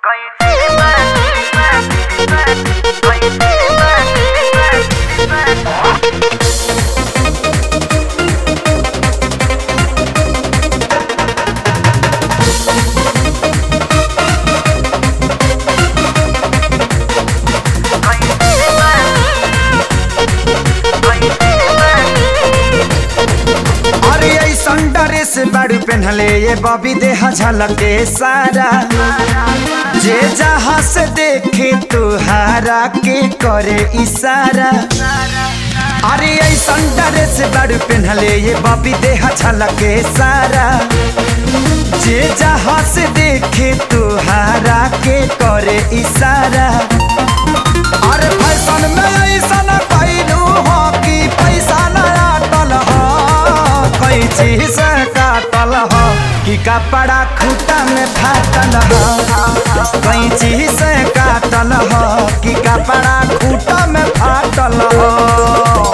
अरे ऐसन ड्रेस बड़ी पहनले ये बॉबी देह झलके सारा जे जहाँ से देखे तुहारा के करे इशारा अरे ऐसन ड्रेस बड़ी पहनले ये बॉबी देह झलके सारा जे जहाँ से देखे तुहारा के करे इशारा अरे फैशन में ऐसन कैलू हो कि पैसा नया टल हो कोई चीज से काटल हो कि कपड़ा खूटा में फाटल हो कोई चीज से काटल हो कि कपड़ा खूटा में फाटल हो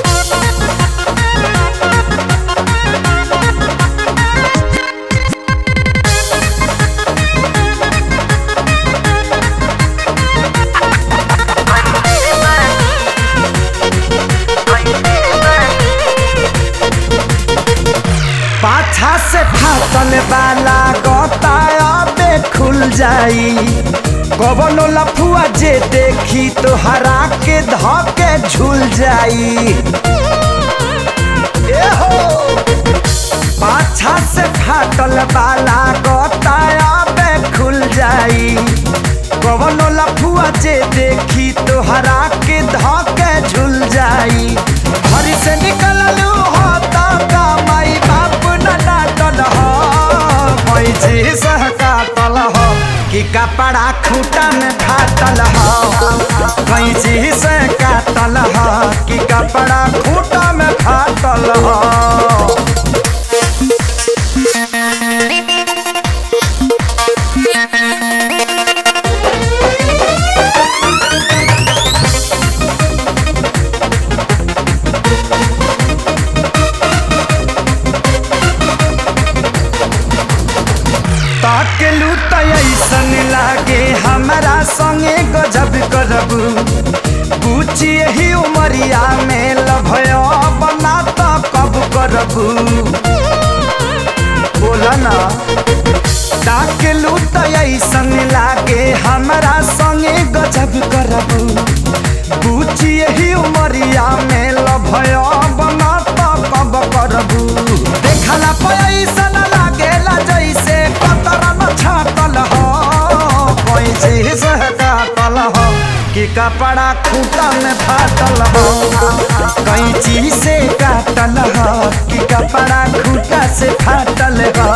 पाछा से फाटल वाला गताया पे खुल जाई कवनो लफुआ जे देखी तो हरा के धके झूल जाई ए हो पाछा से फाटल वाला गताया पे खुल जाई कवनो लफुआ जे देखी तो हरा के धके झूल जाई घर से निकललू हो ता का माई बाप न डांटल हो कोई चीज काटल हो कि कपड़ा खूटा में फाटल हो कोई चीज काटल हो कि कपड़ा खूटा में फाटल हो ताकेलू त ऐसन लागे हमरा संगे गजब करबू पूछी यही उमरिया में लभय बना त कब करबू बोला ना ताकेलू त ऐसन लागे हमरा संगे गजब करबू पूछी यही उमरिया में लभय बना त कब करबू देखला पैसन लागेला जैसे कतरन छाटल हो कोई चीज काटल हो कि कपड़ा खूटा में फाटल हो कोई चीज से काटल हो कि कपड़ा खूटा से फाटल हो